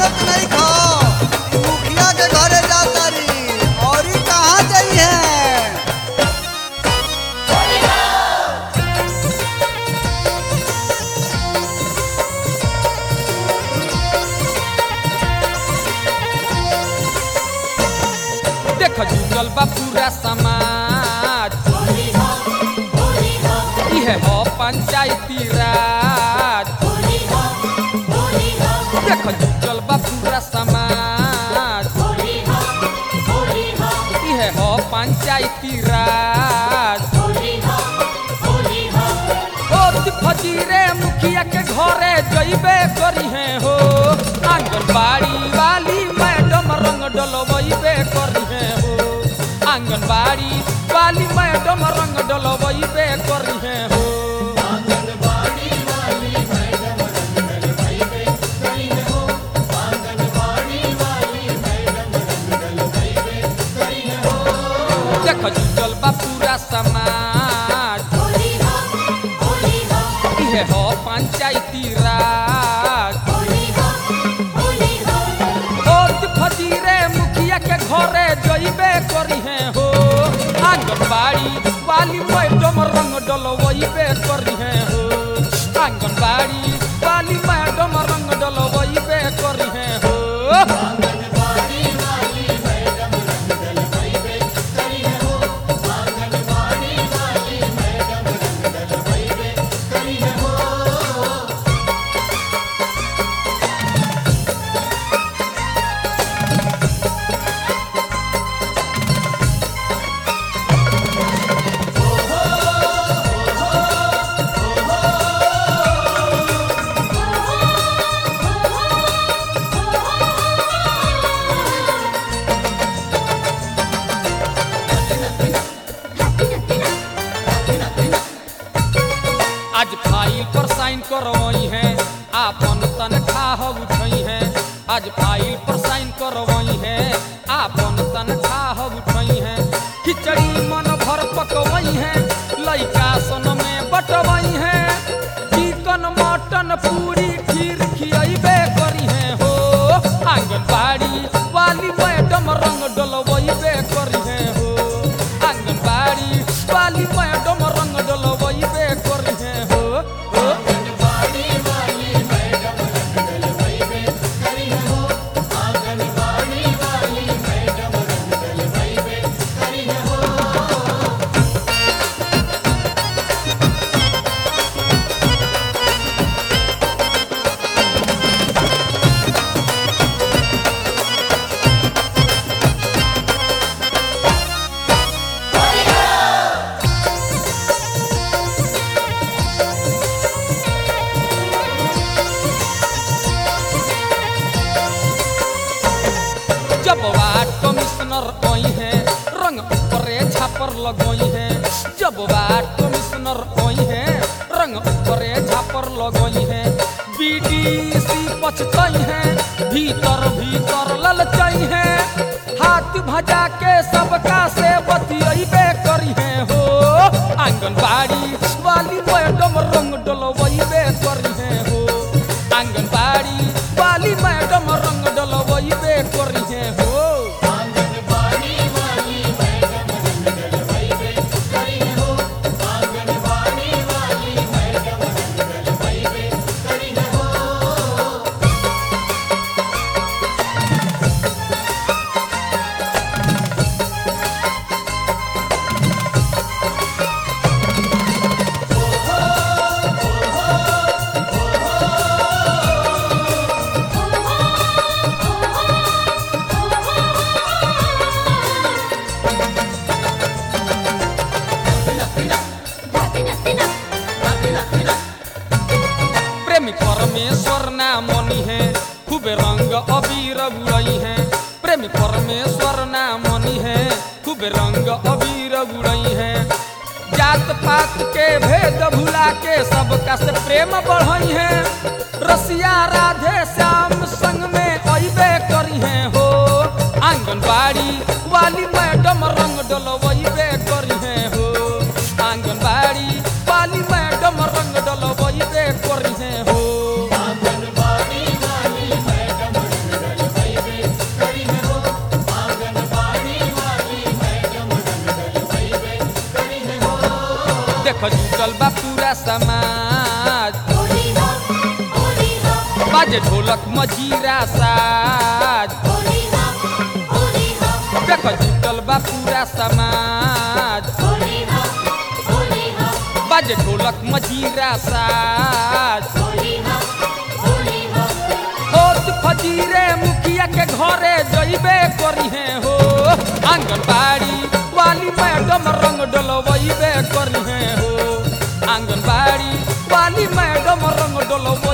जानत नहीं खो ई मुखिया के घरे जातारी और ई कहाँ जाई है देख जुटल बा पूरा समाज इहे हो पंचायती राज देख जुटल बा पूरा समाज इहे हो पंचायती राज होत फजीरे मुखिया के घरे जइबे करी है हो आंगनबाड़ी वाली मैडम रंग डलवइबे करी है हो आंगनबाड़ी वाली मैडम रंग डलवइबे करी है हो देख जुटल बा पूरा समाज इहे हो पंचायती राज होत फजीरे मुखिया के घरे जइबे करी है हो आंगनबाड़ी वाली मैडम रंग डलवइबे करी है हो आंगनबाड़ी वाली मैडम रंग डलवइबे करी है हो आज फाइल पर साइन करवई है आपन तनख्वाह उठई है आज फाइल पर साइन करवई है आपन तनख्वाह उठई है खिचड़ी मन भर पकवई है लइका सन में बटवई है चिकन मटन पूरी खीर खियबे करी है हो आंगनबाड़ी वाली मैडम रंग डलवइबे करी है हो आंगनबाड़ी वाली मैडम रंग डलवइबे करी है हो हो जब वार्ड कमिश्नर आई है रंग ऊपरे छापर लगई है जब वार्ड कमिश्नर आई है रंग ऊपरे छापर लगई है बीडीसी पछतई है भीतर भीतर ललचई है हाथ भजा के सबका से बतियबे करी है हो आंगनबाड़ी वाली मैडम रंग डलवइबे करी है हो आंगनबाड़ी वाली मैडम रंग डलवइबे करी है हो प्रेमी परमेश्वर नामनी है खूबे रंग अबीर उड़ई है प्रेमी परमेश्वर नामनी है खूबे रंग अबीर उड़ई है जात पात के भेद भुला के सबका से प्रेम बढ़ई है रसिया राधे श्याम संग में अबे करी है हो आंगनबाड़ी वाली मैडम रंग डलवइबे करी है हो आंगनबाड़ी वाली मैडम रंग डलवइबे करी है हो जुटल बा पूरा समाज बाजे ढोलक मजीरा साज देख जुटल बा पूरा समाज बाजे ढोलक मजीरा साज होत फजीरे मुखिया के घरे जइबे करिहे हो आंगनबाड़ी वाली मैडम रंग डलवइबे करिहे हो आंगनबाड़ी वाली मैडम रंग डलवइबे